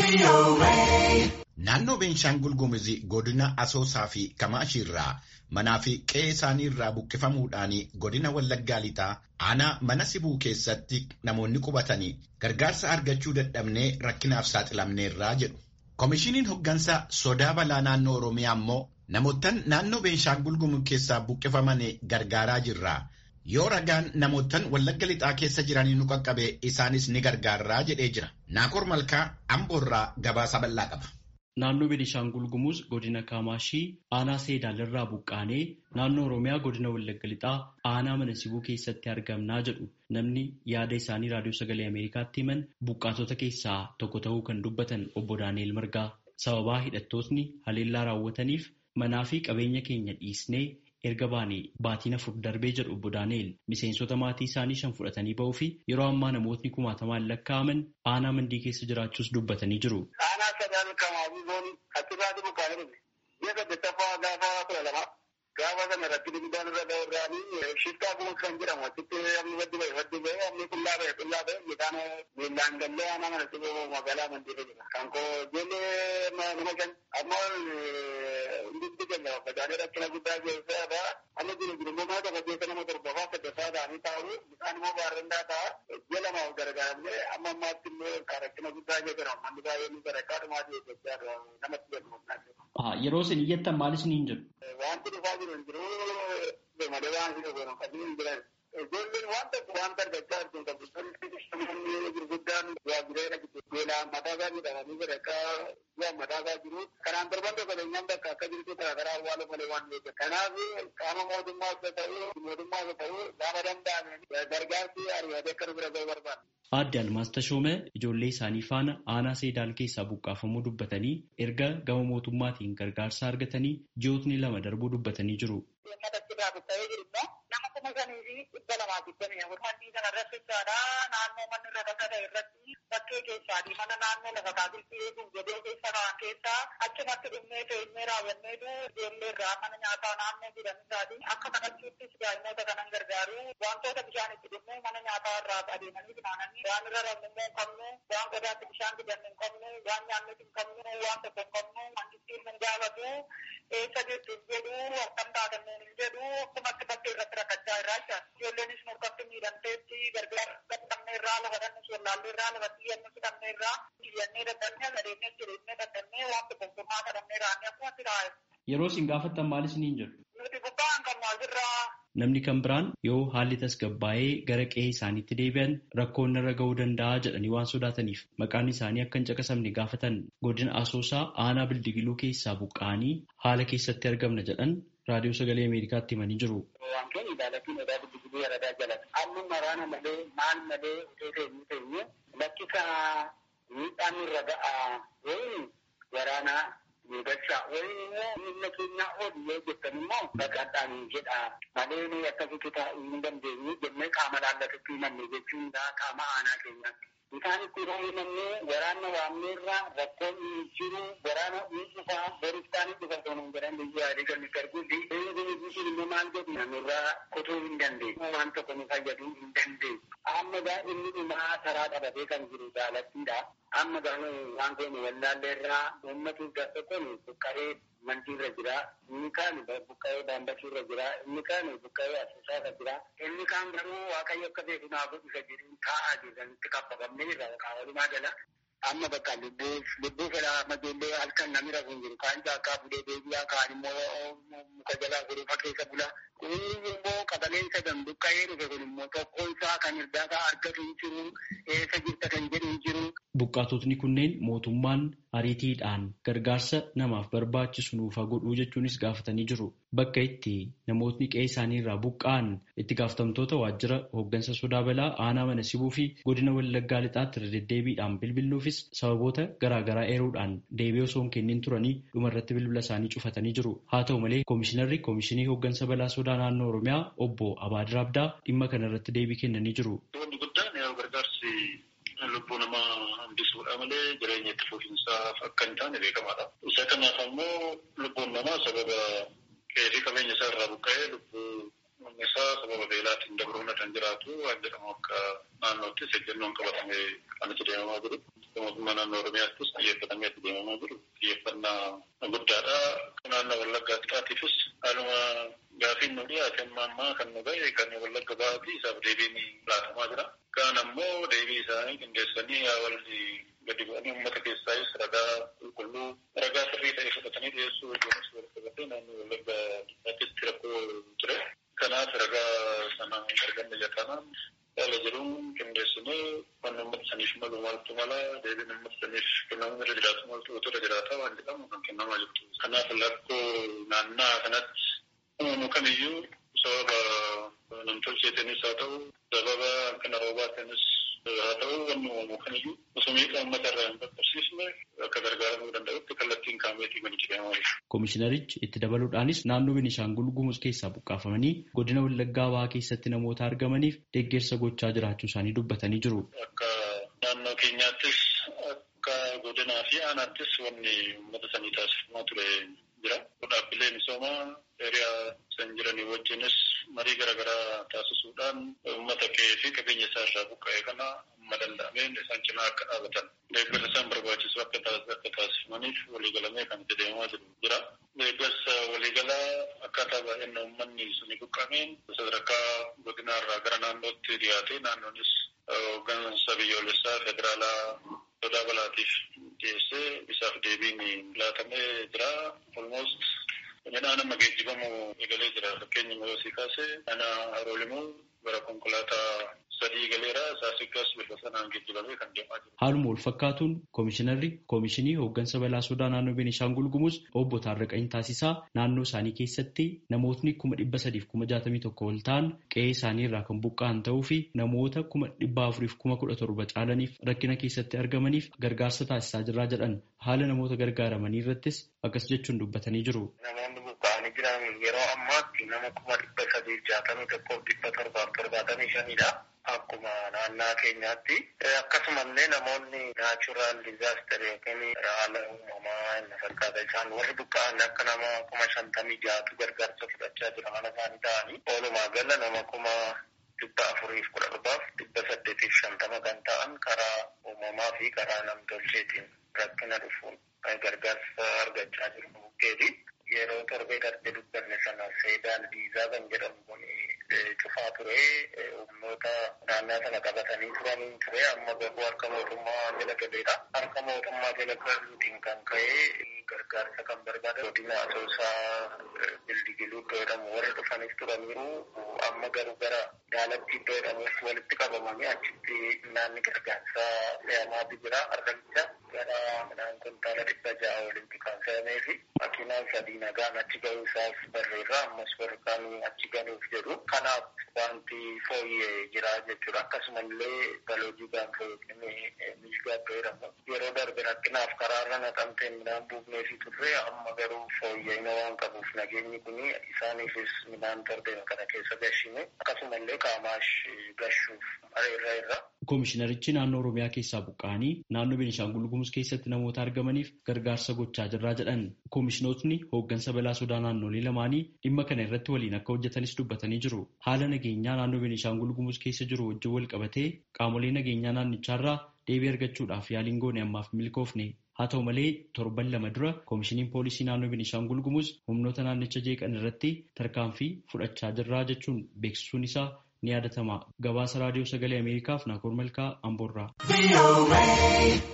Naannoo Beenshaangul Gumuz godina Asoosaa fi Kamaashii irraa manaa fi qe'ee isaanii irraa buqqifamuudhaan godina Wallaggaa lixaa aanaa mana sibuu keessatti namoonni qubatanii gargaarsa argachuu dadhabnee rakkinaaf saaxilamneerraa jedhu. Koomishiniin hoggansa sodaa balaa naannoo Oromiyaa immoo namootaan naannoo Beenshaangul Gumuz keessaa buqqifaman gargaaraa jirra. Yoo ragaan namootaan Wallagga lixaa keessa jiranii nu qaqqabe isaanis ni gargaarraa jedhee jira. Naakor Malkaa Amboorraa gabaasa bal'aa qaba. Naannoo Beenishaangul Gumuz godina Kaamaashii aanaa Seedaal irraa buqqaanee naannoo Oromiyaa godina Wallagga Lixaa aanaa mana sibuu keessatti argamnaa jedhu namni yaada isaanii raadiyoo sagalee Ameerikaatti himan buqqaatota keessaa tokko ta'uu kan dubbatan obbo Daani'el Margaa sababaa hidhattootni haleellaa raawwataniif manaa fi qabeenya keenya dhiisnee erga baanee baatiin afur darbee jedhu obbo Daani'el miseensota maatii isaanii shan fudhatanii ba'uu fi yeroo ammaa namootni kumaatamaan lakkaa'aman aanaa mandii keessa jiraachuus dubbatanii jiru. Aanaa sadaan kamaanii zoon achirraa jiru kaanii dhufe. Ji'a saddettaffaa gaafa kudha lama gaafa sana irratti dibidaan irra ga'urraanii shiftaa kuma kan jedhamu achitti amni waddi ba'e waddi ba'e amni qullaa ba'e qullaa ba'e midhaan miillaan gallee aanaa mana siboo magaalaa mandiirra jira. Kan koo ijoollee nama shan ammoo hundi keenya facaanee rakkina guddaa keessaa amma jiru jiru immoo mana tokko keessa nama torbafaa saddeeffaa ta'anii taa'u bishaan immoo baarrendaa ta'a ji'a lamaaf gargaaramne amma ammaatti illee rakkina guddaa keessa manni baay'ee ni sadarkaa dhumaati eeggachaa namatti jedhu. Yeroo isin iyyattan maal isiniin jedhu? Wanti dhufaa jiru hin jiru malee waan hin jiru qabii hin jiran. Ijoolleen waan tokko waan argachaa jirtu qabu. Namoonni gurguddaan waajjiree dhagitu beelaan mataa isaa miidhamanii sadarkaa bu'aan mataa isaa jiru. Kanaan darban tokko beenyaan bakka akka jirtu garaagaraa awwaalu malee waan beekan. Kanaaf qaama mootummaas haa ta'u mootummaas haa ta'u gaafa danda'ame gargaarsi ariifatee akka nu bira ga'u barbaada. Aadde Almaas Tashoomee ijoollee isaanii faana aanaa Seedaal keessaa buqqaafamuu dubbatanii erga gama mootummaatiin gargaarsa argatanii ji'ootni lama darbuu dubbatanii jiru. Nama kuma shanii fi dhibba lamaa digdamii afur manni kana irratti jechaadha. Naannoo manni irra dhaqate irratti bakkee keessaati. Mana naannoo lafa kaasiftii eeguun jedhee keessa kaan keessa achumatti dhumnee teenyee raawwanneetu ijoollee irraa mana nyaataa naannoo jedhanisaati. Akka kadhachuuttis daa'imoota kanan gargaaru wantoota bishaan itti dhumnee mana nyaataa irraa adeemanii finaananii waan irra rabnu hin qabnu waan godaatti bishaan dibannu hin qabnu waan nyaannu hin qabnu waan tokko hin qabnu mangittiin hin gaafatu eessa jirtu hin jedhu akkam taatanneen hin jedhu akkumatti bakkee irratti rakkachaa irraa jira. Ijoolleenis murkatti miidhamteetti gargaara dadhabnee irraa lafa dhannu sollaallee irraa lafa xiyyannu fudhannee irraa xiyyannee dadhabnee adeemnee jireenya dadhabnee waan tokkummaa kadhannee raannee akkumatti taa'e. Yeroo isin gaafattan maal isiniin jedhu? Nuti gubbaan kan maasirraa Namni kan biraan yoo haalli tasgabbaa'ee gara qe'ee isaaniitti deebi'an rakkoon irra ga'uu danda'a jedhanii waan sodaataniif maqaan isaanii akka hin caqasamne gaafatan godina asoosaa aanaa bildigiluu keessaa buqqa'anii haala keessatti argamna jedhan raadiyoo sagalee ameerikaatti himanii jiru. Wantoonni ilaalatiin odaa bildigiluu yaradaa jalata. Amma maraana malee maal malee otoo teenyu teenyu lakkisa miidhaan irra ga'a wayi waraanaa miidhachaa wayi immoo miila keenyaa oolu yoo jettan immoo baqadhaan jedha malee ni akkasitti taa'uu hin dandeenyu jennee qaama laallatutti himanne jechuun qaama aanaa keenyaatti. Isaan itti yeroo himannee waraanna waamneerraa rakkoon hin jiru waraana dhiisuufaa boristaan dhufa osoo hin jedhan biyya yaalii kan nuti arguufi inni immoo maal jedhu namirraa kutuu hin dandeenyu waan tokko nu fayyaduu hin dandeenyu. Amma gaa inni dhumaa taraa qabatee kan jiru jaalattiidha. Amma gaa waan kun wallaalleerraa uummatu gaafa kun buqqaree mandiirra jira. Inni kaan buqqa'ee daambasiirra jira. Inni kaan buqqa'ee asoosaarra jira. Inni kaan garuu waaqayyo akka beeku naa godhu isa jedhu taa'aa jiranitti kaffafamnee irra qaawwalumaa jala. Amma bakka lubbuuf lubbuu fedha majoollee halkan namni rafu hin jiru. Kaan caakkaa fuudhee deebi'aa kaan immoo muka jalaa guruufa keessa bula. Inni immoo qabaleen sadan buqqa'ee dhufe kun immoo tokko isaa kan irdaataa argatu hin jiru. Eessa jirta kan jedhu hin jiru. Buqqaatotni kunneen mootummaan ariitiidhaan gargaarsa namaaf barbaachisu nuuf haa godhuu jechuunis gaafatanii jiru. Bakka itti namootni qe'ee isaanii irraa buqqa'an itti gaafatamtoota waajjira hooggansa sodaa balaa aanaa mana sibuu fi godina wallaggaa lixaatti irra deddeebiidhaan bilbiluufis sababoota garaagaraa eeruudhaan deebii osoo hin kennin turanii dhumarratti bilbila isaanii cufatanii jiru. Haa ta'u malee koomishinarri koomishinii hooggansa balaa sodaa naannoo Oromiyaa obbo Abaadir Abdaa dhimma kanarratti deebii kennanii jiru. lubbuu namaa hambisuudha malee jireenya itti fufiinsaaf akka hin taane beekamaadha. Isa kanaaf ammoo lubbuun namaa sababa qe'ee fi qabeenya isaa irraa buqqa'ee lubbuu isaa sababa beelaatiin dabruun kan jiraatu waan jedhamu akka naannoottis ejjennoon qabatame kan itti deemamaa jiru. mootummaa naannoo Oromiyaattis xiyyeeffatamee itti deemamaa jiru xiyyeeffannaa guddaadha. Naannoo Wallaggaa Xiqqaatiifis haaluma gaafiin nu dhiyaate amma ammaa kan nu ga'e kan Wallagga Ba'aatii isaaf deebiin laatamaa jira. Kaan ammoo deebii isaanii qindeessanii walli gadi bu'anii uummata keessaayis ragaa qulqulluu ragaa sirrii ta'e fudhatanii dhiyeessuu wajjinis wal qabatee naannoo Wallagga Xiqqaatitti rakkoo ture. Kanaaf ragaa sana arganne jatanaan haala jedhuun qindeessinee wanni uummata saniif malu maaltu mala deebiin uummata saniif kennamuun irra jiraatu maaltu otoo irra jiraata waan jedhamu kan kennamaa jirtu. Kanaaf rakkoo naannaa kanatti uumamu kamiyyuu sababa namtolcheetiinis haa ta'u sababa hanqina roobaatiinis haa ta'u wanni uumamu kamiyyuu osoo miidhaa uummata irraa hin qaqqabsiifne akka gargaaramuu danda'utti kallattiin kaameetii kan jedhamaa jiru. Komishinarichi itti dabaluudhaanis naannoo Beenishaangul Gumuz keessaa buqqaafamanii godina Wallaggaa Bahaa keessatti namoota argamaniif deeggarsa gochaa jiraachuu isaanii dubbatanii jiru. Akka naannoo keenyaattis akka godinaa fi aanaattis wanni uummata sanii taasifamaa ture jira. Dhaabbilee misoomaa hiriyaa san jiranii wajjinis marii garaagaraa taasisuudhaan uummata kee fi qabeenya isaa irraa buqqa'e kana amma danda'ameen isaan cinaa akka dhaabatan deeggarsa isaan barbaachisu akka taasifamaniif waliigalamee kan itti deemaa jiru jira. Deeggarsa waliigalaa akkaataa baay'ina uummanni suni buqqa'ameen sadarkaa godinaa irraa gara naannootti dhiyaate naannoonis hooggansa biyyoolessaa federaalaa sodaa balaatiif dhiyeessee isaaf deebiin laatamee jira. Olmoost midhaan amma geejjibamu eegalee jira. Fakkeenya moosii kaasee ana haroolimuu gara konkolaataa sadii galeera saasikas bifa sanaan geejjibamee kan deemaa jiru. Haaluma wal fakkaatuun koomishinarri koomishinii hooggansa balaa sodaa naannoo Beenishaangul Gumuz obbo Taarraqanii Taasisaa naannoo isaanii keessatti namootni kuma dhibba sadiif kuma jaatamii tokko ol ta'an qe'ee isaanii irraa kan buqqa'an ta'uu fi namoota kuma dhibba afuriif kuma kudha torba caalaniif rakkina keessatti argamaniif gargaarsa taasisaa jirraa jedhan haala namoota gargaaramanii irrattis akkas jechuun dubbatanii jiru. Namoonni buqqa'anii jiran yeroo ammaatti nama kuma dhibba sadiif jaatamii tokkoof dhibba torbaaf torbaatamii shanidha. Akkuma naannaa keenyaatti akkasumallee namoonni naachuraal dizaaster yookiin haala uumamaa inni fakkaata isaan warri buqqa'an akka nama kuma shantamii jaatu gargaarsa fudhachaa jira mana isaanii ta'anii oolumaa gala nama kuma dhibba afuriif kudha torbaaf dhibba saddeetiif shantama kan ta'an karaa uumamaa fi karaa namtolcheetiin rakkina dhufuun gargaarsa argachaa jiru bukkeeti. Yeroo torbee darbe dubbanne sana seedaan diizaa kan jedhamu kun cufaa ture humnoota naannaa sana qabatanii turaniin ture amma garuu harka mootummaa jala galeedha. Harka mootummaa jala galuutiin kan ka'e gargaarsa kan barbaada godina asoosaa bildigiluu iddoo jedhamu warri dhufanis turaniiru amma garuu gara daalatti iddoo jedhamuuf walitti qabamanii achitti naanni gargaarsa fe'amaatu jira argamcha gara midhaan kuntaala dhibba ja'a walitti kan fe'amee fi makiinaan sadii nagaan achi ga'uu isaaf barreerra ammas warqaan achi galuuf jedhu kanaaf wanti fooyyee jira jechuudha akkasumallee baloojii gaanfa yookiin miishgaa iddoo jedhamu yeroo darbe rakkinaaf karaarra naqamteen midhaan buufnee fi turre amma garuu fooyya'ina waan qabuuf nageenyi kun isaaniifis midhaan torbeen kana keessa gashine akkasumallee qaamaash gashuuf areerra irra. Koomishinarichi naannoo Oromiyaa keessaa buqqa'anii naannoo Beenishaangul Gumuz keessatti namoota argamaniif gargaarsa gochaa jirraa jedhan. Koomishinootni hooggansa balaa sodaa naannolee lamaanii dhimma kana irratti waliin akka hojjetanis dubbatanii jiru. Haala nageenyaa naannoo Beenishaangul Gumuz keessa jiru wajjin wal qabatee qaamolee nageenyaa naannichaarraa deebii argachuudhaaf yaaliin goone ammaaf milkoofne. Haa ta'u malee torban lama dura koomishiniin poolisii naannoo Beenishaangul Gumuz humnoota naannicha jeeqan irratti tarkaanfii fudhachaa jirraa jechuun beeksisuun isaa ni yaadatama. Gabaasa raadiyoo sagalee Ameerikaaf Naakoor Malkaa Amboorraa.